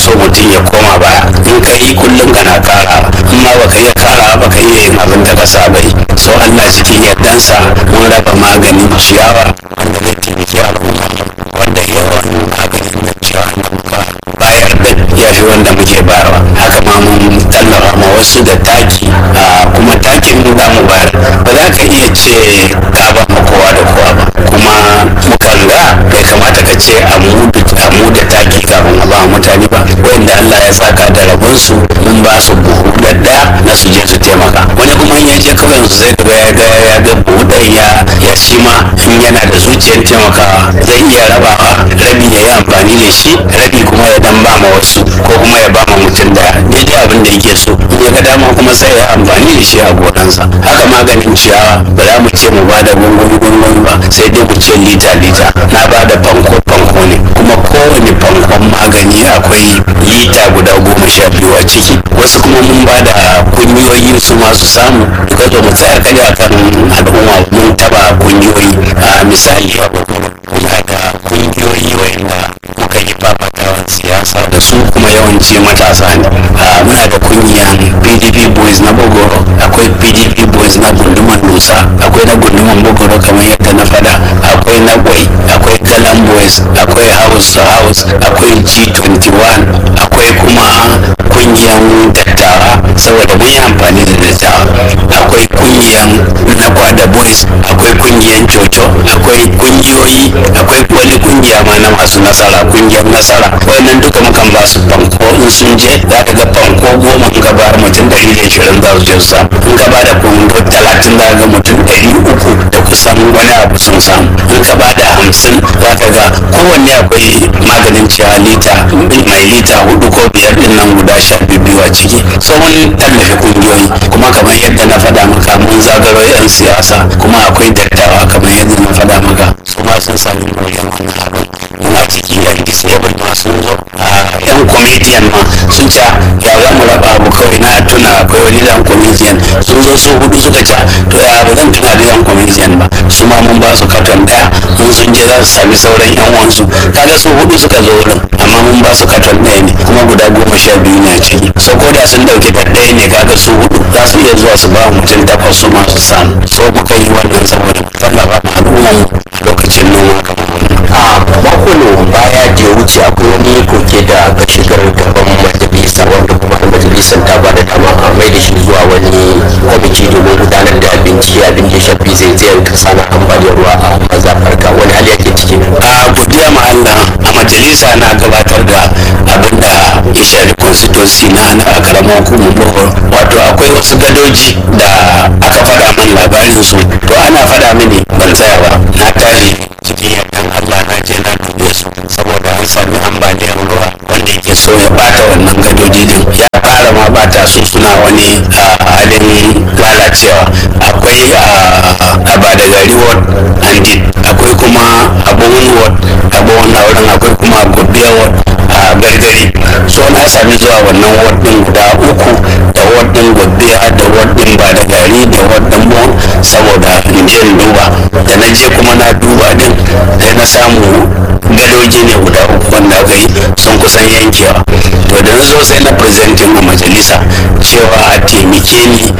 so mutum ya koma baya in ka yi kullum kana kara in ma baka iya kara baka iya yin abin da ka saba yi so Allah cikin yardansa mun raba maganin ciyawa wanda zai taimaki al'umma wanda yawan maganin na ciyawa da muka bayar da ya fi wanda muke bayarwa haka ma mun tallafa ma wasu da taki kuma takin mu za mu bayar ba za ka iya ce ka ba ma kowa da kowa ba kuma muka lura bai kamata ka ce a mu da taki kafin a ba mutane ba wanda Allah ya saka da rabonsu mun ba su buhu ɗaya na su je su taimaka wani kuma in ya je kawai su zai ga ya ga ya ga buhu ɗaya ya shi ma in yana da zuciyar taimakawa zai iya rabawa rabi ya yi amfani da shi rabi kuma ya dan ba ma wasu ko kuma ya ba ma mutum daya daidai abin da yake so in ya ga dama kuma sai ya amfani da shi a gonansa haka maganin ciyawa ba za mu ce mu ba da gungumi gungumi ba sai dai mu ce lita lita na ba da fanko fanko ne kuma kowane fankon magani akwai lita guda goma sha biyu a ciki wasu kuma mun ba da kungiyoyi su masu samu duka zo mu tsaya kada akan al'umma mun taba kungiyoyi a misali muna da kungiyoyi wanda muka yi fafatawan siyasa da su kuma yawanci matasa ne muna da kungiyan pdp boys na bogoro akwai pdp boys na gunduman nusa akwai na gunduman bogoro kamar yadda na fada akwai na kwai akwai galan boys akwai house to house akwai g21 akwai kuma kungiyan dattawa saboda mun yi amfani da dattawa akwai kungiyan na kwada boys akwai kungiyan coco akwai kungiyoyi akwai wani kungiya ma na masu nasara kungiyar nasara wannan duka mukan ba su fanko in sun je za ka ga fanko goma in ka bayar mutum ɗari da ishirin za su je su samu in ka bada fanko talatin za ga mutum ɗari uku da kusan wani abu sun samu in ka bada hamsin za ka ga kowanne akwai maganin ciyawa lita mai lita hudu ko biyar din nan guda sha biyu a ciki so mun tallafi kungiyoyi kuma kamar yadda na faɗa maka mun zagaro 'yan siyasa kuma akwai dattawa kamar yadda na faɗa maka su ma sun sami wajen wannan abin muna ciki yan disabled ma sun zo yan comedian ma sun ca ya za mu raba abu kawai na tuna akwai wani dan comedian sun zo su hudu suka ca to ya ba zan tuna da yan comedian ba su ma mun ba su katon daya mun sun je za su sami sauran yan wansu kaga su hudu suka zo wurin amma mun ba su katon daya ne kuma guda goma sha biyu ne a ciki so ko da sun dauki ta daya ne kaga su hudu za su iya zuwa su ba mutum takwas su ma su samu so muka yi wannan saboda tallafa ma al'umma lokacin noma kamar a makon baya da ya wuce akwai wani koke da ga shigar gaban majalisa wanda kuma majalisar ta bada dama a mai da shi zuwa wani kwamiti domin gudanar da bincike abin da ya shafi zaizayar kasa na ambaliyar ruwa a mazafarka wani hali yake ciki a godiya ma Allah a majalisa na gabatar da abin da ya shafi constituency na na karamar hukumar bohol wato akwai wasu gadoji da aka faɗa min labarin su to ana faɗa mini ban tsaya ba na tashi cikin yardan Allah na je na dube su saboda an sami ambaliyar ruwa wanda yake so ya bata wannan gadoji din ya fara ma bata su suna wani halin lalacewa akwai a bada gari ward and akwai kuma abubuwan ward abubuwan wurin akwai kuma gobiya ward a gargari so na sami zuwa wannan ward din guda uku da ward din gobiya da ward din ba da gari da ward din mu saboda in je in duba da na je kuma na duba din sai na samu gadoji ne guda uku wanda aka yi sun kusan yankewa to da na zo sai na presenting a majalisa cewa a taimake ni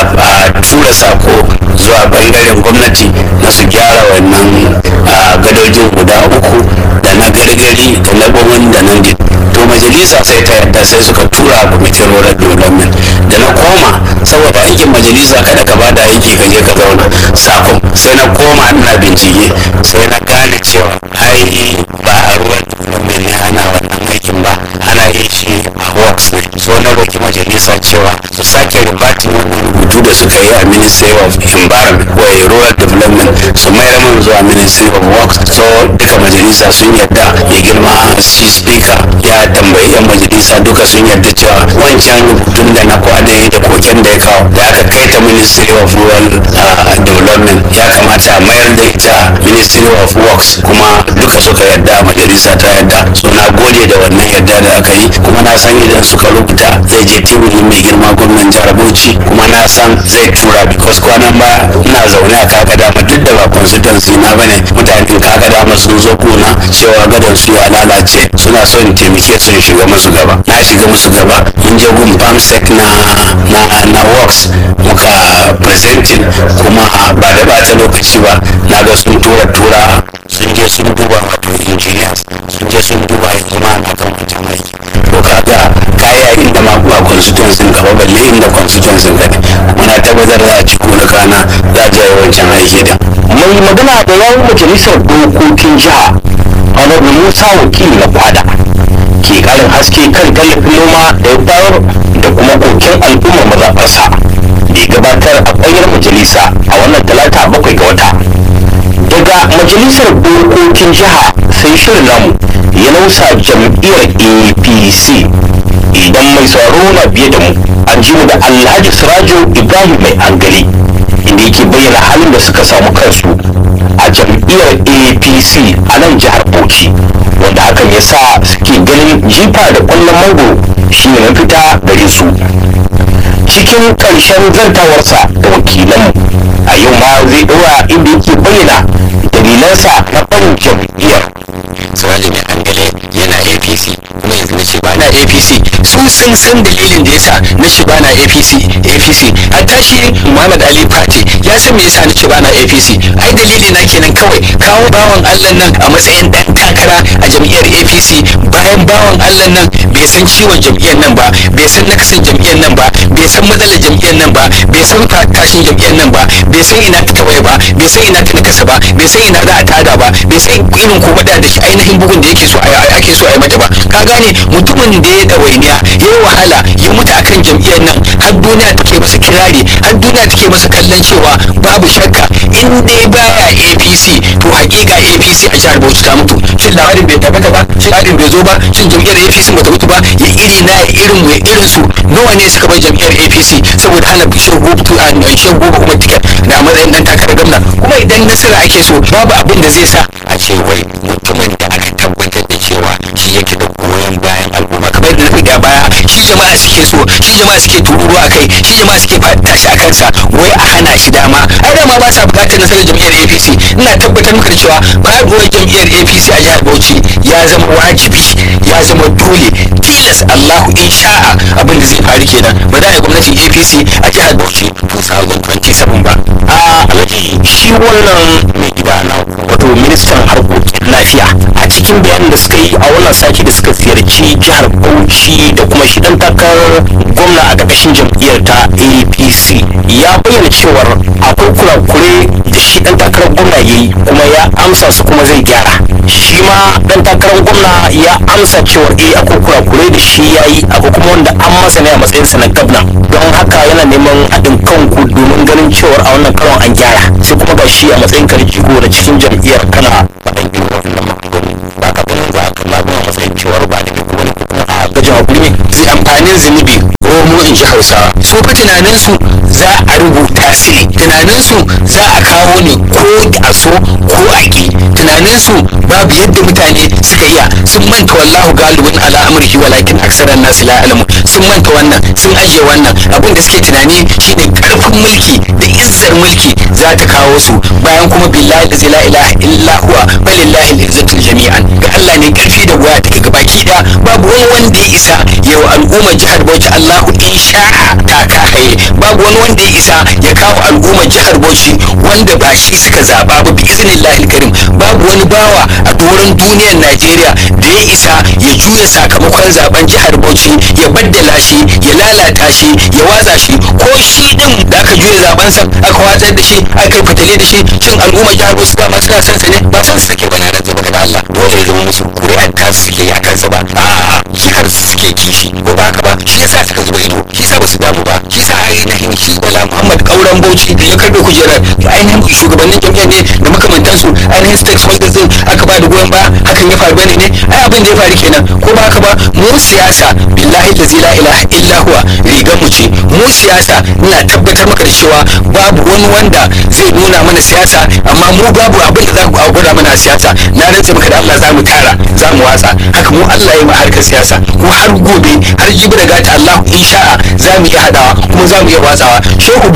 a tura sako zuwa bangaren gwamnati na su gyara wannan gadojin guda uku da na gargari da na gwamnan da nan to majalisa sai ta yadda sai suka tura kwamitin rural development da na koma saboda aikin majalisa kada ka bada aiki ka je ka zauna sakon sai na koma ina bincike sai na gane cewa ai ba a ruwan development ne ana wannan aikin ba ana yin shi a works ne so na roki majalisa cewa su sake ribatin wannan rubutu da suka yi a ministry of environment ko rural development su mayar mun zuwa ministry of works so duka majalisa sun yadda ya girma shi speaker ya tambayi yan majalisa duka sun yarda cewa wancan rubutun da na kwade da koken da ya kawo da aka kai ta ministry of rural development ya kamata a mayar da ita ministry of works kuma duka suka yarda majalisa ta yarda so na gode da wannan yarda da aka yi kuma na san idan suka rubuta zai je teburin mai girma gwamnan jihar bauchi kuma na san zai tura because kwanan ba ina zaune a kaga dama duk da ba constituency na bane mutanen kaga dama sun zo kuna cewa gadon su ya lalace suna so in taimake su in shiga musu gaba na shiga musu gaba mun je gun pamsec na na na works muka presenting kuma ba da bata lokaci ba na ga sun tura tura sun je sun duba wato engineers sun je sun duba yanzu ma na kan mutum aiki to kaga kaya inda ma ba constituency gaba balle inda constituency ka ne kuma na tabbatar da a ci kuna kana za a je wancan aiki da mai magana da yawun majalisar dokokin jiha honorable musa wakili na kwada ke karin haske kan tallafin noma da ya bayar da kuma koken al'ummar mazaɓarsa da ya gabatar a ƙwayar majalisa a wannan talata bakwai ga wata daga majalisar dokokin jiha sai shirin namu ya nausa jam'iyyar apc idan mai sauraro na biye da mu an ji mu da alhaji sirajo ibrahim mai hankali inda yake bayyana halin da suka samu kansu a jam'iyyar apc a nan jihar bauchi wanda hakan ya sa suke ganin jifa da kwallon mango shine mafita gare su cikin ƙarshen zantawarsa da wakilanmu a yau ma zai ɗora inda yake bayyana dalilansa na barin jam'iyyar siraji mai angale yana apc kuma yanzu na ce ba na apc su sun san dalilin da yasa na ce ba na apc apc hatta shi muhammad ali fati ya san me yasa na ce ba na apc ai dalili na kenan kawai kawo bawan allah nan a matsayin dan takara a jam'iyyar apc bayan bawan allah nan bai san ciwon jam'iyyar nan ba bai san nakasin jam'iyyar nan ba bai san matsalar jam'iyyar nan ba bai san tashin jam'iyyar nan ba bai san ina ta tawaye ba bai san ina ta nakasa ba bai san ina za a tada ba bai san irin kuma da da shi ainihin bugun da yake so a ake so a yi mata ba ka gane mutumin da ya ɗawainiya ya yi wahala ya mutu akan jam'iyyar nan har duniya take masa kirari har duniya take masa kallon cewa babu shakka in dai baya apc to hakika apc a jihar bauchi ta mutu shin labarin bai tabbata ba shin labarin bai zo ba shin jam'iyyar apc bata mutu ba ya iri na ya irin mu ya irin su nawa ne suka bar jam'iyyar apc saboda hana shan gobe a shan gobe kuma tiket da matsayin dan takarar gwamna kuma idan nasara ake so babu abin da zai sa a ce wai mutumin da aka tabbatar da cewa shi yake da goyon bayan al'umma kamar da na faɗi a baya shi jama'a suke so shi jama'a suke tururu a kai shi jama'a suke tashi a kansa wai a hana shi dama ai dama ba sa bukatar nasarar jam'iyyar apc ina tabbatar maka da cewa faduwar jam'iyyar apc a jihar bauchi ya zama wajibi ya zama dole tilas allahu insha'a abin da zai faru kenan ba za a yi gwamnatin apc a jihar bauchi 2027 ba a alhaji shi wannan mai gida na wato ministan harkokin lafiya a cikin bayanin da suka yi a wannan sati da suka ziyarci jihar bauchi da kuma shi dan takarar gwamna a ƙarƙashin jam'iyyar ta apc ya bayyana cewar akwai kurakure da shi dan takarar gwamna ya yi kuma ya amsa su kuma zai gyara shi ma dan takarar gwamna ya amsa cewar eh akwai kurakure da shi ya yi akwai kuma wanda an masa ne a matsayinsa na gwamna don haka yana neman haɗin kanku domin ganin cewar a wannan karon an gyara sai kuma ga shi a matsayin karjigo na cikin jam'iyyar kana faɗan irin wannan maganganu ba ka ganin za ka labu a matsayin cewar ba da kuma wani kuma a gajin hakuri ne zai amfanin zunubi romo in ji hausawa su fa tunaninsu za a rubuta su ne tunaninsu za a kawo ne ko a so ko a ƙi tunaninsu babu yadda mutane suka iya sun manta wallahu galibin ala amurki walakin aksaran nasu la alamu sun manta wannan sun ajiye wannan abin da suke tunani shine karfin mulki da izzar mulki za ta kawo su bayan kuma billahi da la ilaha illa huwa balillahi al-izzatul jami'an ga Allah ne karfi da goya take gabaki da babu wani wanda ya isa yau al'ummar jihar Bauchi Allahu insha'a ta kahaye babu wani wanda ya isa ya kawo al'ummar jihar Bauchi wanda ba shi suka zaba ba bi iznillahi karim babu wani bawa a doron duniyar Najeriya da ya isa ya juya sakamakon zaben jihar Bauchi ya baddala shi ya lalata shi ya watsa shi ko shi din da aka juya zaben sa aka watsar da shi aka fitale da shi shin al'ummar jihar Bauchi dama suna son sa ne ba son su take bana da zama da Allah dole ya zama musu ƙuri'ar ta suke yi a kansa ba a'a jihar su suke kishi ko ba haka ba shi yasa suka zuba ido shi yasa ba su damu ba shi yasa ainihin shi Bala Muhammad Kauran Bauchi da ya karbe kujerar ainihin shugabannin jam'iyyar ne da makamantansu ainihin stakeholders din aka ba da goyon baya hakan ya faru bane ne ai abin da ya faru kenan ko ba haka ba mu siyasa billahi allazi la ilaha illa huwa rigar mu ce mu siyasa ina tabbatar maka da cewa babu wani wanda zai nuna mana siyasa amma mu babu abin da za ku gwada mana siyasa na rantse maka da Allah za mu tara za mu watsa haka mu Allah ya yi harkar siyasa ko har gobe har jibi da gata Allah insha'a za mu iya hadawa kuma za mu iya watsawa shehu buba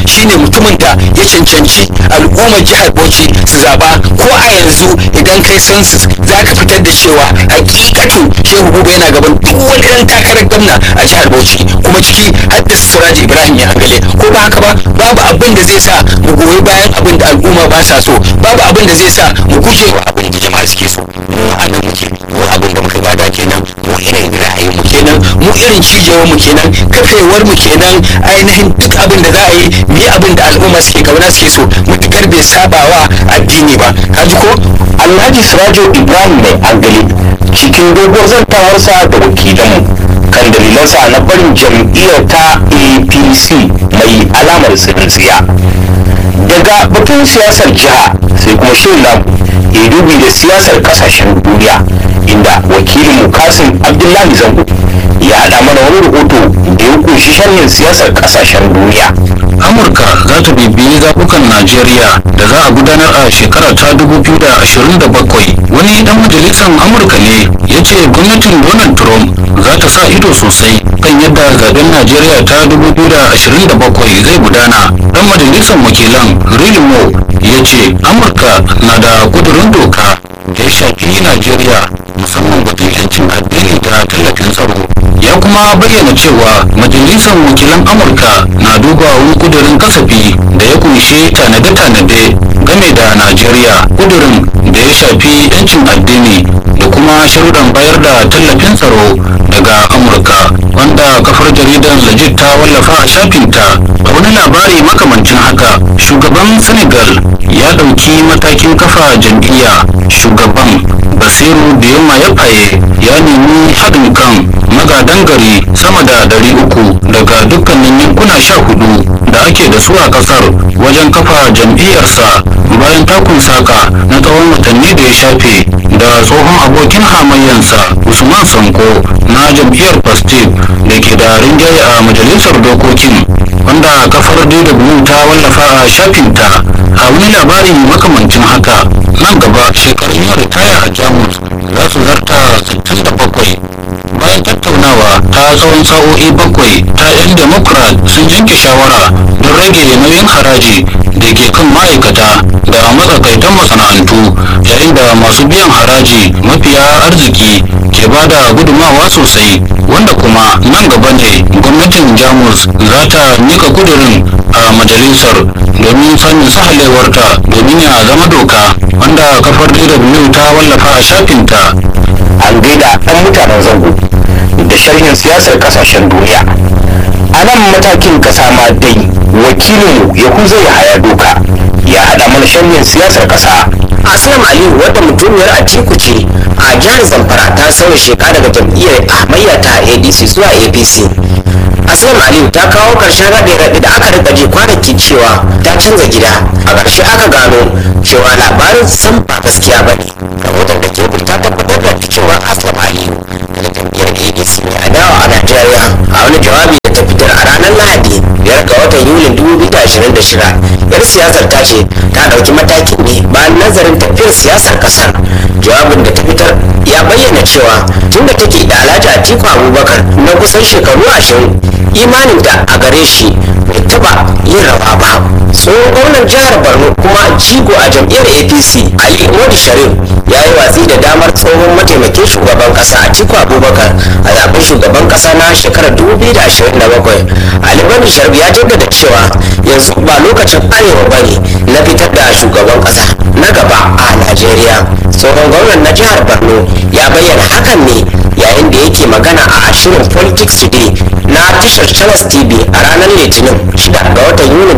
shine mutumin da ya cancanci al'ummar jihar bauchi su zaba ko a yanzu idan kai census za ka fitar da cewa hakikatu shehu buba yana gaban duk wani ɗan takarar gwamna a jihar bauchi kuma ciki har da siraji ibrahim ya angale ko ba haka ba babu abin da zai sa mu goyi bayan abin da al'umma ba sa so babu abin da zai sa mu guje wa abin da jama'a suke so mu a nan muke mu abin da muka bada kenan mu irin ra'ayin mu kenan mu irin cijewar mu kenan kafewar mu kenan ainihin duk abin da za a yi mu yi abin da al'umma suke kauna suke so mutukar bai sabawa addini ba kaji ko alhaji sirajo ibrahim mai angali cikin doguwar zantawarsa da wakilanmu kan dalilansa na barin jam'iyyar ta apc mai alamar tsintsiya daga batun siyasar jiha sai kuma shirin namu ya dubi da siyasar kasashen duniya inda wakilin kasim abdullahi zango ya haɗa mana wani rahoto da ya kunshi sharhin siyasar kasashen duniya amurka za ta bibiyi zaɓukan najeriya da za a gudanar a shekara ta 2027 wani dan majalisar amurka ne ya ce gwamnatin donald trump za ta sa ido sosai kan yadda zaben najeriya ta 2027 zai gudana dan majalisar wakilan rilimo ya ce amurka na da kudurin doka da ya shafi najeriya musamman batun yancin addini da tallafin tsaro ya kuma bayyana cewa majalisar wakilan amurka na duba wani kudurin kasafi da ya kunshi tanade-tanade game da najeriya kudurin da ya shafi yancin addini da kuma sharuɗan bayar da tallafin tsaro daga amurka wanda kafar jaridar legit ta wallafa a shafinta a wani labari makamancin haka shugaban senegal ya ɗauki matakin kafa jam'iyya shugaban basiru da yamma ya faye ya nemi haɗin kan magadan gari sama da ɗari uku daga dukkanin yankuna sha hudu da ake da su a ƙasar wajen kafa jam'iyyarsa bayan takun saka na tsawon watanni da ya shafe da tsohon abokin hamayyansa usman sanko na jam'iyyar pastif da ke da rinjaye a majalisar dokokin wanda kafar dw ta wallafa a shafinta a wani labari makamancin haka nan gaba shekarun yin ritaya a jamus za su zarta 67 bayan tattaunawa ta tsawon sa'o'i bakwai ta 'yan democrat sun yanke shawara don rage nauyin haraji da ke kan ma'aikata da matsakaitan masana'antu yayin da masu biyan haraji mafiya arziki ke ba da gudumawa sosai wanda kuma nan gaba ne gwamnatin jamus za ta mika kudurin a majalisar domin sanin sahalewarta domin ya zama doka wanda kafar dw ta wallafa a shafinta an gaida ɗan mutanen zango da sharhin siyasar kasashen duniya a nan matakin kasa ma dai wakilinmu yahuza ya haya doka ya haɗa mana sharhin siyasar kasa Aslam Aliyu wadda mutumiyar Atiku ce a jihar Zamfara ta sauya sheka daga jam'iyyar hamayya ta ADC zuwa APC. Aslam Aliyu ta kawo ƙarshen raɗe-raɗe da aka rika ji kwanaki cewa ta canza gida. A ƙarshe aka gano cewa labarin san ba gaskiya ba ne. Rahoton da ke ta tabbatar da cewa Aslam Aliyu daga jam'iyyar ADC mai adawa a Najeriya a wani jawabi da ta fitar a ranar Lahadi biyar ga watan Yulin 2026 yar siyasar ta ce ta ɗauki matakin ne bayan nazarin tafiyar siyasar ƙasar jawabin da ta fitar ya bayyana cewa tunda take da alhaji atiku abubakar na kusan shekaru ashirin imaninta a gare shi bai taba yin rawa ba tsohon gwamnan jihar borno kuma jigo a jam'iyyar apc ali modi sharif ya yi watsi da damar tsohon mataimakin shugaban kasa atiku abubakar a zaben shugaban kasa na shekarar 2027 ali modi sharif ya jaddada cewa yanzu ba lokacin arewa ba ne na fitar da shugaban kasa na gaba a najeriya tsohon gwamnan na jihar borno ya bayyana hakan ne yayin da yake magana a shirin politics today na tashar channels tv a ranar litinin 6 ga watan yuni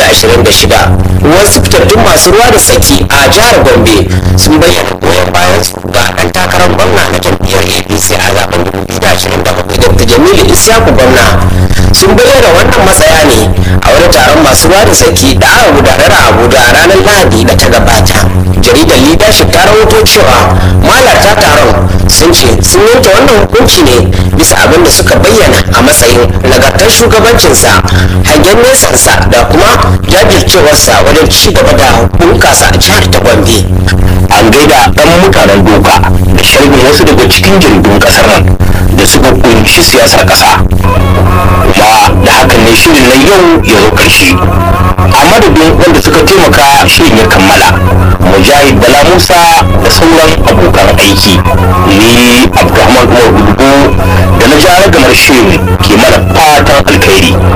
2026 wasu fitattun masu ruwa da tsaki a jihar gombe sun bayyana goyon bayan su ga dan takarar gwamna na jam'iyyar apc a zaben 2027 dr jamilu isyaku gwamna sun bayyana wannan matsaya ne a wani taron masu ruwa da tsaki da aka gudanar a abuja a ranar lahadi da ta gabata jaridar leadership ta rahoto cewa malarta taron sun ce sun yanke wannan hukunci ne bisa abin da suka bayyana a matsayin nagartar shugabancinsa hangen nesansa da kuma jajircewarsa wajen ci gaba da bunkasa jihar ta gombe an gaida ɗan mutanen doka da sharhin wasu daga cikin jaridun ƙasar nan da suka kunshi siyasar ƙasa kuma da hakan ne shirin na yau ya zo ƙarshe a madadin wanda suka taimaka shirin ya kammala mujahid bala musa da sauran abokan aiki ni abdulrahman umar gudugu da na ja ragamar shirin ke mana